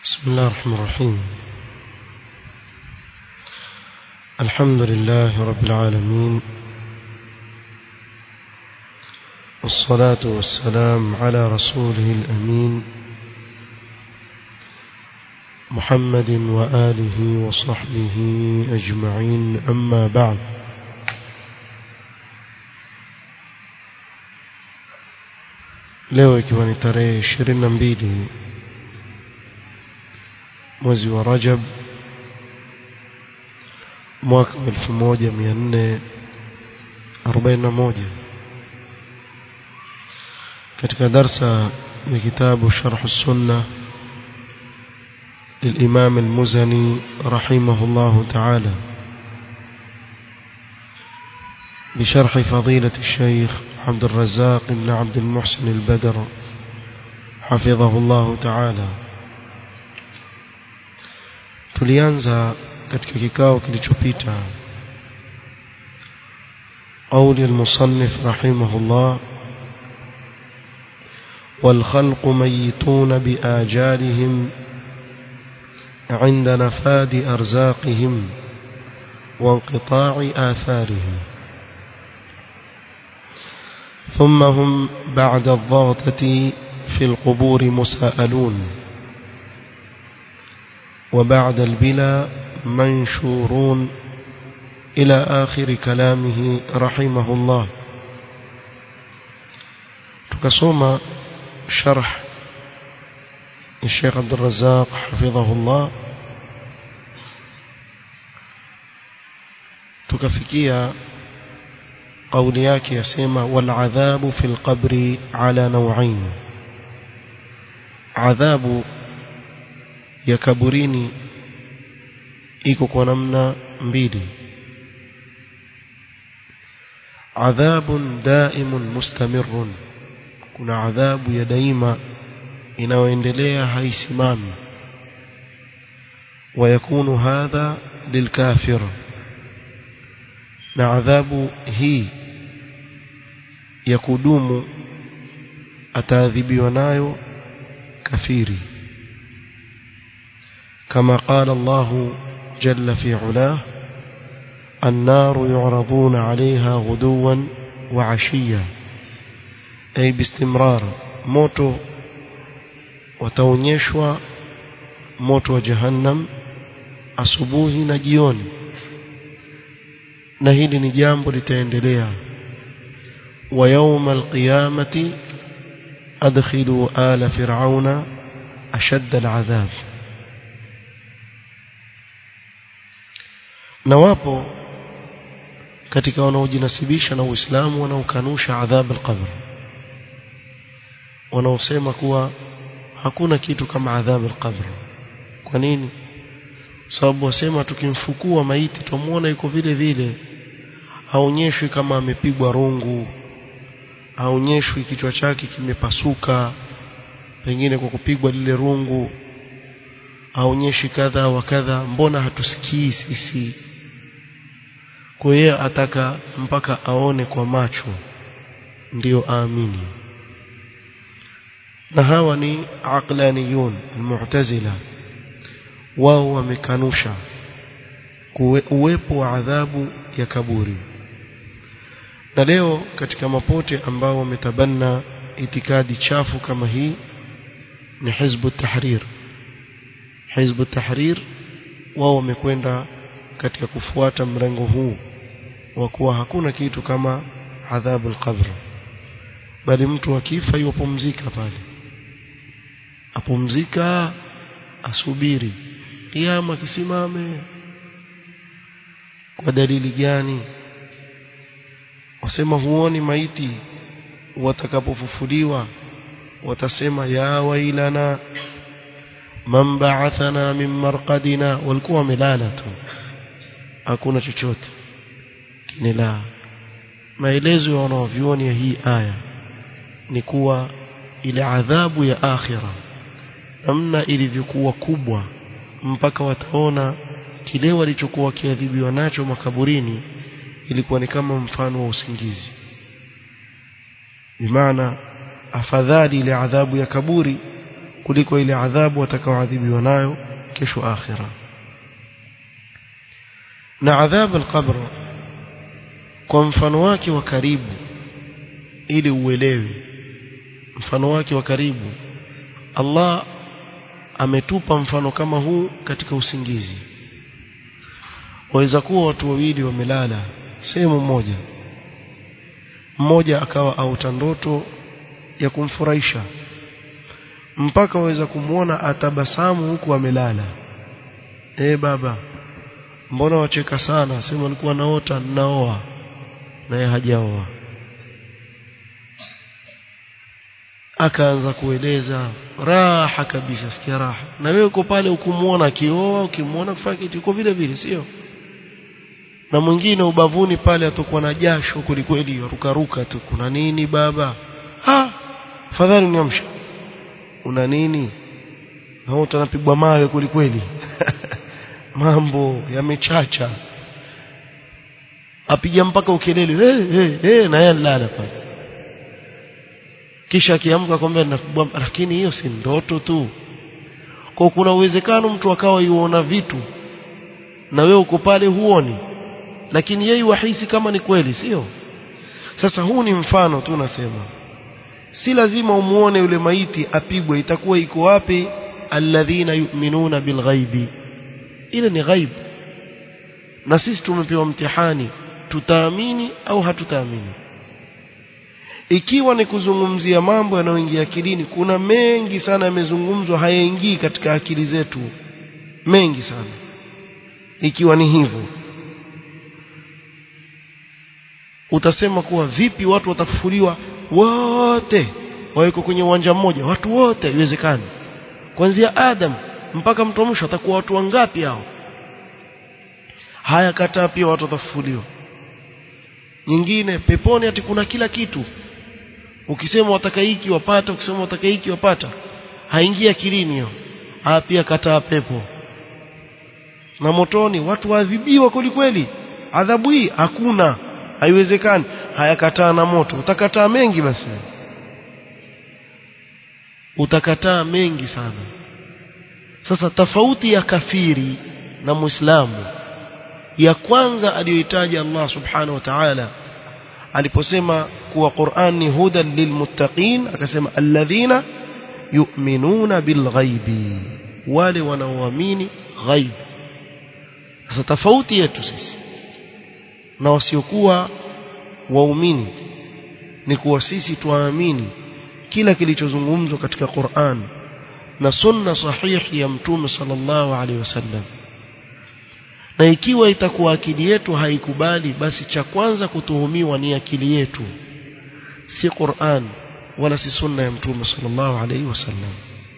بسم الله الرحمن الرحيم الحمد لله رب العالمين والصلاة والسلام على رسوله الأمين محمد وآله وصحبه أجمعين أما بعد leo ikiwa ni tarehe ishirini na mbili mwezi wa Rajab mwaka wa elfu moja mia nne arobaini na moja katika darsa ya kitabu Sharh Sunna للإمام المزني رحمه الله تعالى بشرح فضيلة الشيخ عبد الرزاق بن عبد المحسن البدر حفظه الله تعالى tulianza katika kikao kilichopita قول المصنف رحمه الله والخلق ميتون بآجالهم عند نفاد أرزاقهم وانقطاع آثارهم ثم هم بعد الضغطة في القبور مساءلون وبعد البلا منشورون إلى آخر كلامه رحمه الله تكسوم شرح الشيخ عبد الرزاق حفظه الله تكفكيا قول yake yasema والعذاب في القبر على نوعين عذاب ya kaburini iko kwa namna mbili adhabun daimun mustamirun kuna adhabu ya daima inayoendelea haisimami ويكون هذا للكافر na adhabu hii ya kudumu ataadhibiwa nayo kafiri كما قال الله جل في علاه النار يعرضون عليها غدوا وعشيا أي باستمرار موتو wataonyeshwa moto wa jahannam asubuhi na jioni na hili ni jambo litaendelea wa yawma alqiyamati adkhilu ala fir'auna ashadda al'adhab na wapo katika wanaojinasibisha na Uislamu wanaokanusha adhab al-qabr wanaosema kuwa hakuna kitu kama adhab al-qabr kwa nini sababu wasema tukimfukua maiti tumuona yuko vile vile haonyeshwi kama amepigwa rungu haonyeshwi kichwa chake kimepasuka pengine kwa kupigwa lile rungu haonyeshi kadha wa kadha mbona hatusikii sisi kwa hiyo ataka mpaka aone kwa macho ndiyo aamini na hawa ni aqlaniyun almu'tazila wao wamekanusha uwepo wa adhabu ya kaburi na leo katika mapote ambao wametabanna itikadi chafu kama hii ni hizbu tahrir hizbu tahrir wao wamekwenda katika kufuata mrengo huu wa kuwa hakuna kitu kama adhabu al-qabr bali mtu akifa yupumzika pale apumzika asubiri kiyama kisimame kwa dalili gani wasema huoni maiti watakapofufuliwa watasema ya wailana man ba'athana min marqadina walikuwa wamelala tu hakuna chochote ni la maelezo ya wanaovioni ya hii aya ni kuwa ile adhabu ya akhira namna ilivyokuwa kubwa mpaka wataona kile walichokuwa kiadhibiwa nacho makaburini ilikuwa ni kama mfano wa usingizi bimaana afadhali ile adhabu ya kaburi kuliko ile adhabu watakaoadhibiwa nayo kesho akhira na adhabu al-qabr kwa mfano wake wa karibu ili uelewe mfano wake wa karibu Allah ametupa mfano kama huu katika usingizi waweza kuwa watu wawili wamelala sehemu moja mmoja akawa auta ndoto ya kumfurahisha mpaka waweza kumwona atabasamu huku amelala eh baba mbona wacheka sana sema alikuwa naota naoa naye hajaoa akaanza kueleza raha kabisa sikia raha na wewe uko pale ukumuona akioa ukimwona kufanya kitu uko vile vile sio na mwingine ubavuni pale atakuwa na jasho kwelikweli rukaruka tu kuna nini baba ha fadhali niamsha una nini na utanapigwa mawe kwelikweli mambo yamechacha apiga mpaka ukelele hey, hey, hey, na yeye alala pale kisha akiamka kwamba lakini hiyo si ndoto tu kwa kuna uwezekano mtu akawa yuona vitu na wewe uko pale huoni lakini yeye wahisi kama ni kweli sio sasa huu ni mfano tu nasema si lazima umuone yule maiti apigwe itakuwa iko wapi alladhina yu'minuna bilghaibi ile ni ghaib na sisi tumepewa mtihani tutaamini au hatutaamini ikiwa ni kuzungumzia mambo yanayoingia akilini kuna mengi sana yamezungumzwa hayaingii katika akili zetu mengi sana ikiwa ni hivyo utasema kuwa vipi watu watafufuliwa wote waweko kwenye uwanja mmoja watu wote iwezekani kuanzia Adam mpaka mtu mwisho atakuwa watu wangapi hao haya kataa pia watu watafufuliwa nyingine peponi ati kuna kila kitu ukisema wataka hiki wapata ukisema wataka hiki wapata haingia akilini hiyo haya pia kataa pepo na motoni watu waadhibiwa kweli kweli adhabu hii hakuna haiwezekani hayakataa na moto utakataa mengi basi utakataa mengi sana sasa tofauti ya kafiri na muislamu ya kwanza aliyohitaji Allah subhanahu wa ta'ala aliposema kuwa Qur'an ni hudan lilmuttaqin akasema alladhina yu'minuna bilghaibi wale wanaoamini ghaib sasa tofauti yetu sisi na wasiokuwa waumini ni kuwa sisi tuamini kila kilichozungumzwa katika Qur'an na sunna sahihi ya mtume sallallahu alaihi wasallam na ikiwa itakuwa akili yetu haikubali basi cha kwanza kutuhumiwa ni akili yetu si Qur'an wala si sunna ya mtume sallallahu alaihi wasallam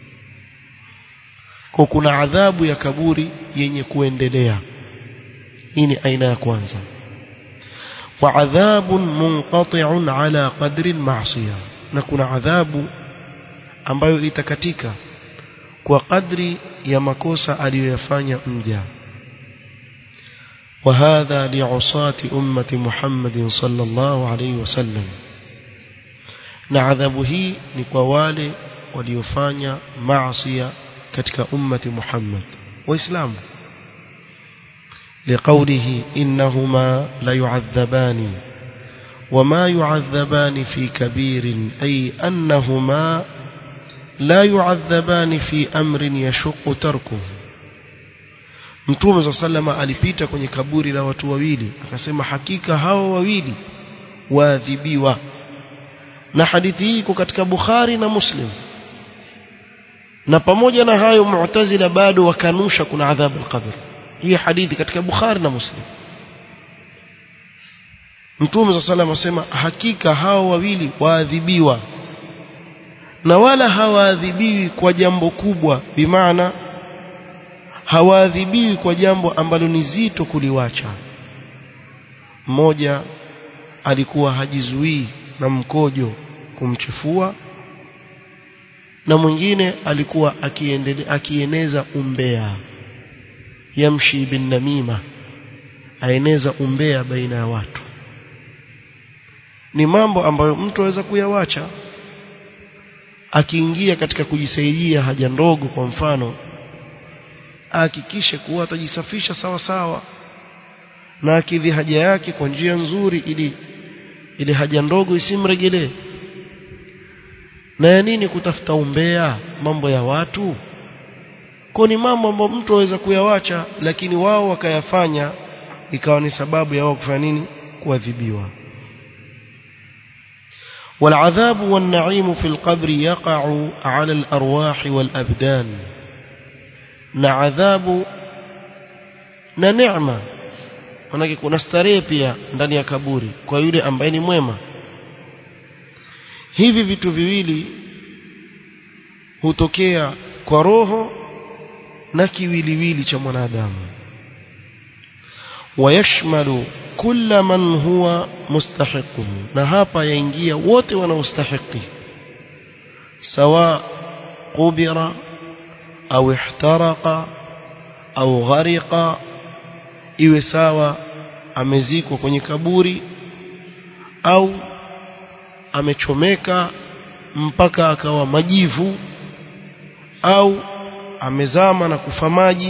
kwa kuna adhabu ya kaburi yenye kuendelea hii ni aina ya kwanza wa adhabun munqati'un ala qadri al-ma'siyah na kuna adhabu ambayo itakatika kwa kadri ya makosa aliyoyafanya mja وهذا لعصاة أمة محمد صلى الله عليه وسلم نعذبه نقوال وليفاني معصية كتك أمة محمد وإسلام لقوله إنهما ليعذبان وما يعذبان في كبير أي أنهما لا يعذبان في أمر يشق تركه Mtume صلى الله عليه alipita kwenye kaburi la watu wawili akasema hakika hao wawili waadhibiwa na hadithi hii iko katika Bukhari na Muslim na pamoja na hayo Mu'tazila bado wakanusha kuna adhabu al-qabr hii hadithi katika Bukhari na Muslim Mtume صلى الله عليه asema hakika hao wawili waadhibiwa na wala hawaadhibiwi kwa jambo kubwa bimaana hawaadhibiwi kwa jambo ambalo ni zito kuliwacha mmoja alikuwa hajizuii na mkojo kumchefua na mwingine alikuwa akiendelea akieneza umbea yamshi bin namima aeneza umbea baina ya watu ni mambo ambayo mtu aweza kuyawacha akiingia katika kujisaidia haja ndogo kwa mfano ahakikishe kuwa atajisafisha sawa sawa na akidhi haja yake kwa njia nzuri ili ile haja ndogo isimregelee na ya nini kutafuta umbea mambo ya watu kwa ni mambo ambayo mtu aweza kuyawacha lakini wao wakayafanya ikawa ni sababu ya wao kufanya nini kuadhibiwa والعذاب والنعيم في القبر يقع على الأرواح والأبدان نعذاب نعمة manake kuna starehe pia ndani ya kaburi kwa yule ambaye ni mwema hivi vitu viwili hutokea kwa roho na kiwiliwili cha mwanadamu wayashmalu kulla man huwa mustahiqun na hapa yaingia wote wanaostahiki sawa qubira au ihtaraqa au ghariqa iwe sawa amezikwa kwenye kaburi au amechomeka mpaka akawa majivu au amezama na kufa maji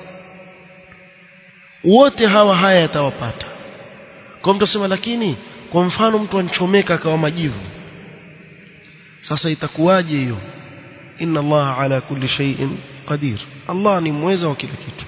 wote hawa haya yatawapata kwa mtu asema lakini kwa mfano mtu anchomeka akawa majivu sasa itakuwaje hiyo inna Allah ala kulli shay'in qadir Allah ni mweza wa kila kitu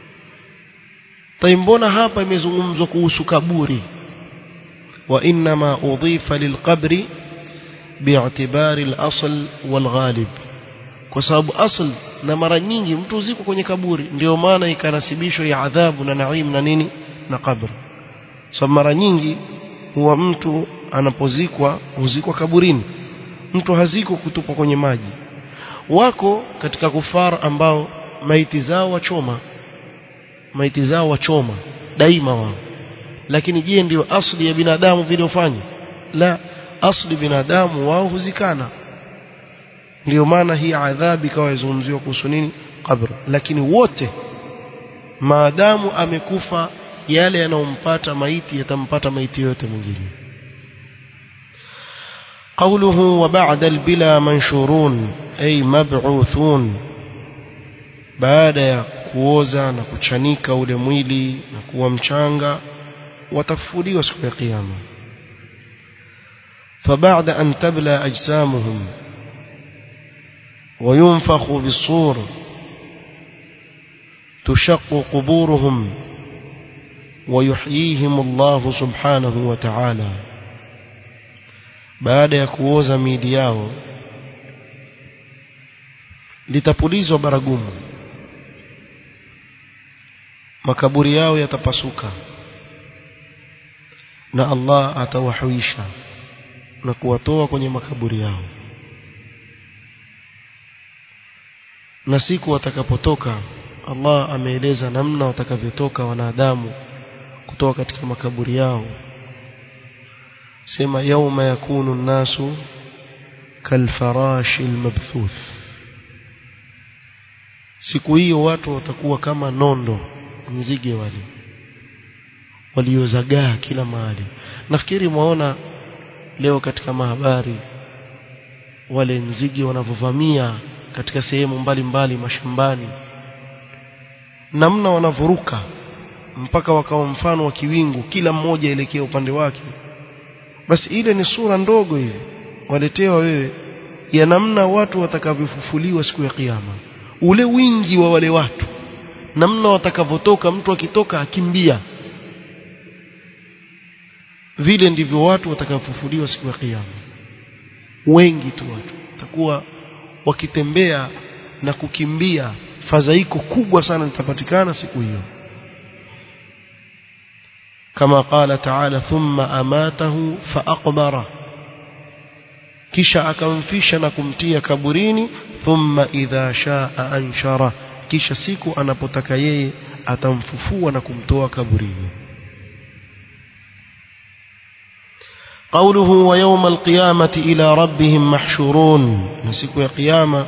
mbona hapa imezungumzwa kuhusu kaburi wa inma udhifa lilqabri bi'tibari al-asl wal-ghalib kwa sababu asl na mara nyingi mtu ziko kwenye kaburi ndio maana ikanasibishwa ya adhabu na naim na nini na kabri so mara nyingi huwa mtu anapozikwa huzikwa kaburini mtu haziko kutupwa kwenye maji wako katika kufar ambao maiti zao wachoma maiti zao wachoma daima wao lakini je ndio asli ya binadamu vile ufanye la asli binadamu wao huzikana ndio maana hii adhabu ikawa yazungumziwa kuhusu nini kabr lakini wote maadamu amekufa yale yanayompata maiti yatampata maiti yote mwingine قوله وبعد البلا منشورون أي مبعوثون baada ya kuoza na kuchanika ule mwili na kuwa mchanga watafufuliwa siku ya kiyama فبعد أن تبلى أجسامهم وينفخ بالصور تشق قبورهم ويحييهم الله سبحانه وتعالى baada ya kuoza miili yao litapulizwa baragumu makaburi yao yatapasuka na Allah atawahuisha na kuwatoa kwenye makaburi yao na siku watakapotoka Allah ameeleza namna watakavyotoka wanadamu kutoka katika makaburi yao sema yauma yakunu nasu kalfarashi almabthuth siku hiyo watu watakuwa kama nondo nzige wale waliozagaa kila mahali nafikiri mwaona leo katika mahabari wale nzige wanavyovamia katika sehemu mbalimbali mashambani namna wanavuruka mpaka wakawa mfano wa kiwingu kila mmoja elekea upande wake basi ile ni sura ndogo hivi waletewa wewe ya namna watu watakavyofufuliwa siku ya kiyama ule wingi wa wale watu namna watakavyotoka mtu akitoka akimbia vile ndivyo watu watakavyofufuliwa siku ya kiyama wengi tu watu watakuwa wakitembea na kukimbia fadhaiko kubwa sana litapatikana siku hiyo kama qala ta'ala thumma amatahu faaqbara kisha akamfisha na kumtia kaburini thumma idha shaa anshara kisha siku anapotaka yeye atamfufua na kumtoa kaburini قوله ويوم القيامة إلى ربهم محشورون نسيك يا قيامة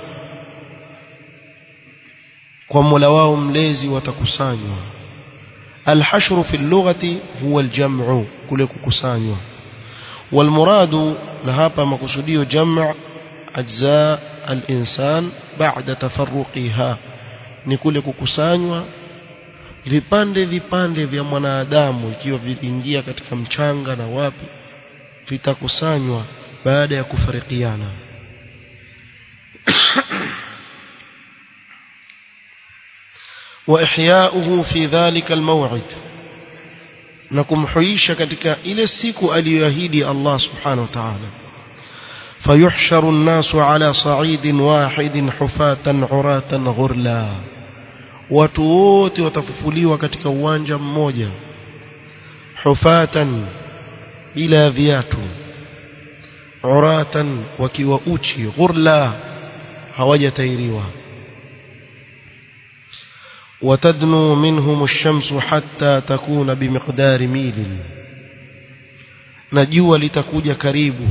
وملواو مليزي وتكسانيوا الحشر في اللغة هو الجمع كل كسانيوا والمراد لهابا مقصوديو جمع ajza al-insan ba'da tafarruqiha ni kule kukusanywa vipande vipande vya mwanadamu ikiwa viliingia katika mchanga na wapi vitakusanywa baada ya kufarikiana وإحياؤه في ذلك الموعد نكم حيش katika ile siku aliyoahidi Allah subhanahu wa ta'ala فيحشر الناس على صعيد واحد حفاة عراة غرلا watu wote watafufuliwa katika uwanja mmoja hufatan bila viatu uratan wakiwa uchi ghurla hawajatairiwa وتدنو منهم الشمس حتى تكون بمقدار ميل najua litakuja karibu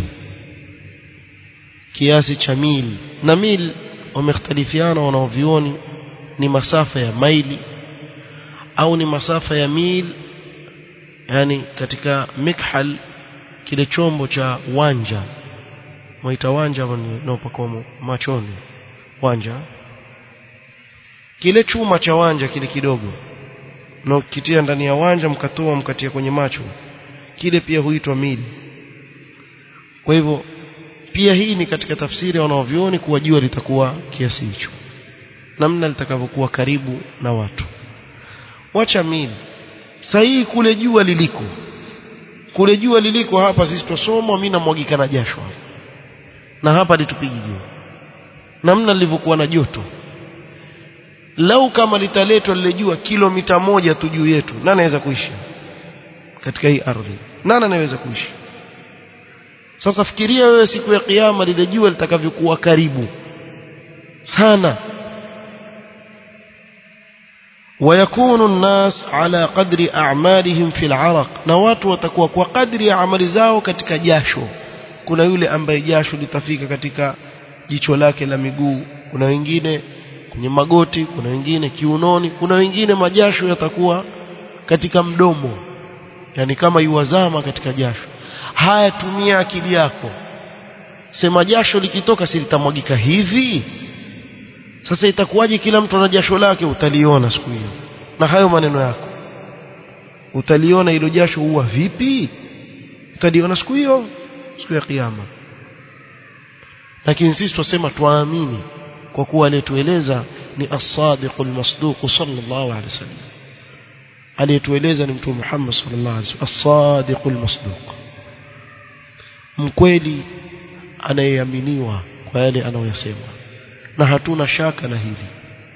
kiasi cha mil na mil wamekhtalifiana wanaovioni ni masafa ya maili au ni masafa ya mil yani katika mikhal kile chombo cha wanja mwaita wanja naopakwa machoni wanja kile chuma cha wanja kile kidogo na ukitia ndani ya wanja mkatoa mkatia kwenye macho kile pia huitwa mili kwa hivyo pia hii ni katika tafsiri wanaovioni kuwa jua litakuwa kiasi hicho namna litakavyokuwa karibu na watu wacha mili sahihi kule jua liliko kule jua liliko hapa sisi tusoma mimi namwagika na jasho na hapa litupigi jua namna lilivyokuwa na joto lau kama litaletwa lile jua kilomita moja tu juu yetu nani anaweza kuishi katika hii ardhi nani anaweza kuishi sasa fikiria wewe siku ya kiyama lile jua litakavyokuwa karibu sana ويكون الناس على قدر أعمالهم في العرق na watu watakuwa kwa kadri ya amali zao katika jasho kuna yule ambaye jasho litafika katika jicho lake la miguu kuna wengine kwenye magoti kuna wengine kiunoni kuna wengine majasho yatakuwa katika mdomo yani kama yuwazama katika jasho haya tumia akili yako sema jasho likitoka si litamwagika hivi sasa itakuwaje kila mtu ana jasho lake utaliona siku hiyo na hayo maneno yako utaliona hilo jasho huwa vipi utaliona siku hiyo siku ya kiyama lakini sisi tusema tuamini kwa kuwa aliyetueleza ni as-sadiqul masduq sallallahu alaihi wasallam aliyetueleza ni mtume Muhammad sallallahu alaihi wasallam as-sadiqul masduq mkweli anayeaminiwa kwa yale anayoyasema na hatuna shaka na hili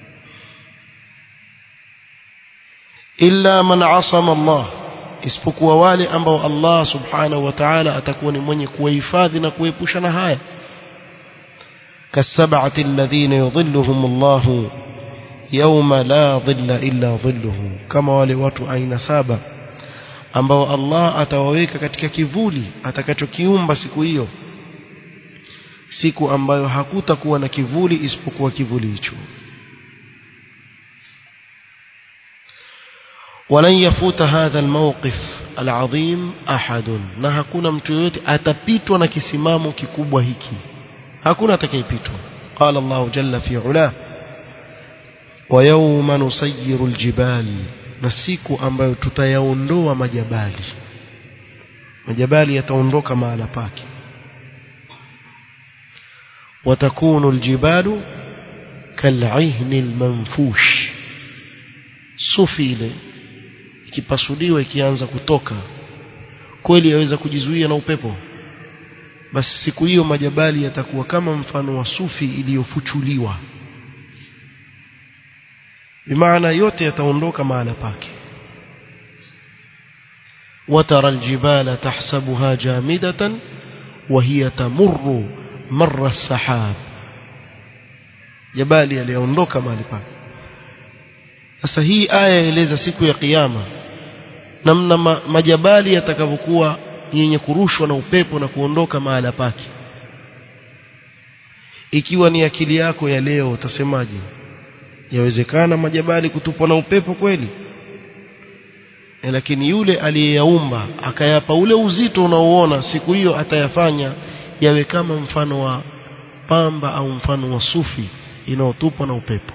illa man asama Allah isipokuwa wale ambao Allah subhanahu wa ta'ala atakuwa ni mwenye kuwahifadhi na kuepusha na haya كالسبعة الذين يظلهم الله يوم لا ظل إلا ظله كما wale watu aina saba ambao Allah atawaweka katika kivuli atakachokiumba siku hiyo siku ambayo hakutakuwa na kivuli isipokuwa kivuli hicho ولن يفوت هذا الموقف العظيم أحد na hakuna mtu yote atapitwa na kisimamo kikubwa hiki hakuna atakayepitwa قال الله جل في علاه ويوم نسير الجبال na siku ambayo tutayaondoa majabali majabali yataondoka mahala pake وتكون الجبال كالعهن المنفوش sufi ile ikipasuliwa ikianza kutoka kweli yaweza kujizuia na upepo basi siku hiyo majabali yatakuwa kama mfano wa sufi iliyofuchuliwa bimaana yote yataondoka mahala pake وترى الجبال تحسبها جامدة وهي تمر مر السحاب جبال yaliondoka mahali pake sasa hii aya yaeleza siku ya kiyama namna ma, majabali yatakavyokuwa yenye kurushwa na upepo na kuondoka mahala pake ikiwa ni akili yako ya leo utasemaje yawezekana majabali kutupwa na upepo kweli e, lakini yule aliyeyaumba akayapa ule uzito unaoona siku hiyo atayafanya yawe kama mfano wa pamba au mfano wa sufi inayotupwa na upepo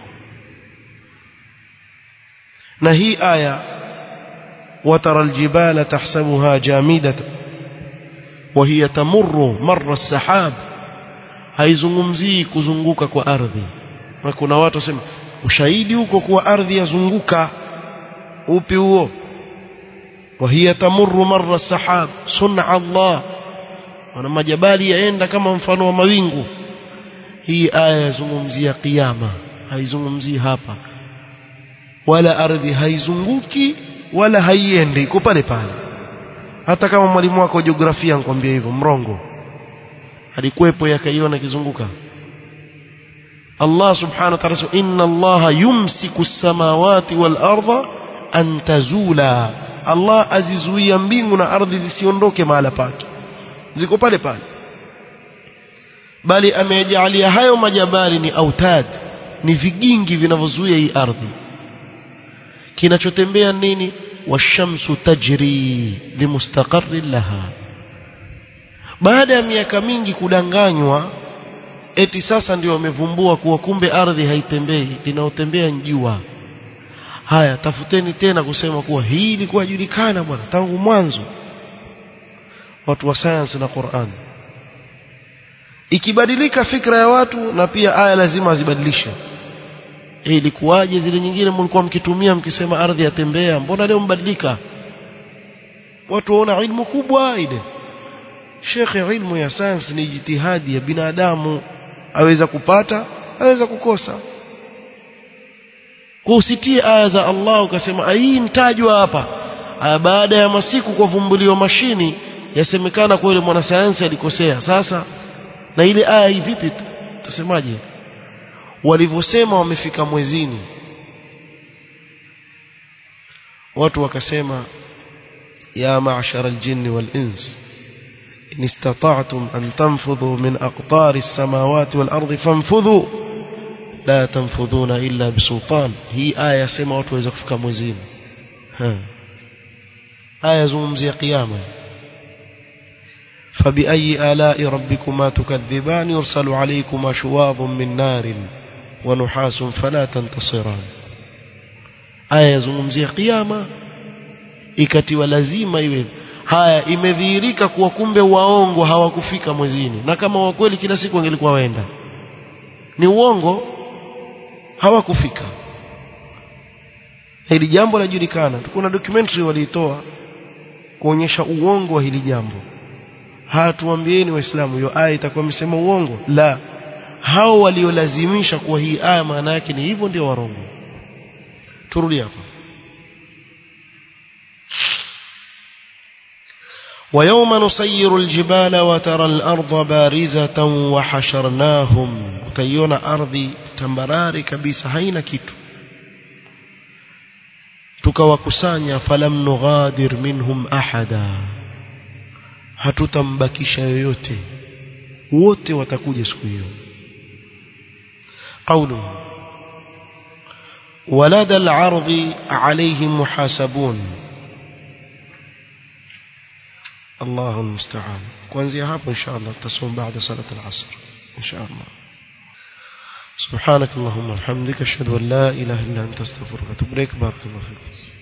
na hii aya watara aljibala tahsabuha jamidatan وهي تمر مر السحاب haizungumzii kuzunguka kwa ardhi na kuna watu wasema ushahidi huko kuwa ardhi yazunguka upi huo وهي تمر مر السحاب صنع الله wana majabali yaenda kama mfano wa mawingu hii aya yazungumzia kiyama haizungumzii hapa wala ardhi haizunguki wala haiendi iko pale pale hata kama mwalimu wako wa jiografia anakuambia hivyo mrongo alikuwepo yakaiona kizunguka Allah subhanahu wa ta'ala inna Allah yumsiku as-samawati wal arda an tazula Allah azizuia mbingu na ardhi zisiondoke mahala pake ziko pale pale bali amejalia hayo majabali ni autad ni vigingi vinavyozuia hii ardhi kinachotembea nini washamsu tajri limustaqarri laha baada ya miaka mingi kudanganywa eti sasa ndio wamevumbua kuwa kumbe ardhi haitembei inaotembea jua haya tafuteni tena kusema kuwa hii ilikuwa julikana bwana tangu mwanzo watu wa science na Qur'an ikibadilika fikra ya watu na pia aya lazima zibadilishe eh ilikuwaje zile nyingine mlikuwa mkitumia mkisema ardhi yatembea mbona leo mbadilika watu waona ilmu kubwa ile shekhe ilmu ya science ni jitihadi ya binadamu aweza kupata aweza kukosa kwa usitie aya za Allah ukasema hii nitajwa hapa aya baada ya masiku kwa vumbulio mashini yasemekana kwa yule mwanasayansi alikosea sasa na ile aya hii vipi tutasemaje walivyosema wamefika mwezini watu wakasema ya ma'shara al-jinni wal-ins in istata'tum an tanfudhu min aqtari as-samawati wal-ardi fanfudhu la tanfudhuna illa bisultan hii aya yasema watu waweza kufika mwezini aya zungumzia kiyama فبأي آلاء ربكما تكذبان يرسل عليكما شواظ من نار ونحاس فلا تنتصران aya yazungumzia kiyama ikatiwa lazima iwe haya imedhihirika kuwa kumbe waongo hawakufika mwezini na kama wa kweli kila siku wangelikuwa waenda ni uongo hawakufika hili jambo lajulikana kuna documentary waliitoa kuonyesha uongo wa hili jambo hatuambieni waislamu hiyo aya itakuwa imesema uongo la hao waliolazimisha kuwa hii aya maana yake ni hivyo ndio warongo turudi hapa ويوم نسير الجبال وترى الأرض بارزة وحشرناهم utaiona ardhi tambarari kabisa haina kitu tukawakusanya falam nughadir minhum ahada hatutambakisha yoyote wote watakuja siku hiyo قوله ولدى العرض عليهم محاسبون الله المستعان kuanzia hapo inshallah tutasoma baada salat al-asr inshallah سبحانك اللهم وبحمدك اشهد ان لا اله الا انت استغفرك واتوب اليك بارك الله فيك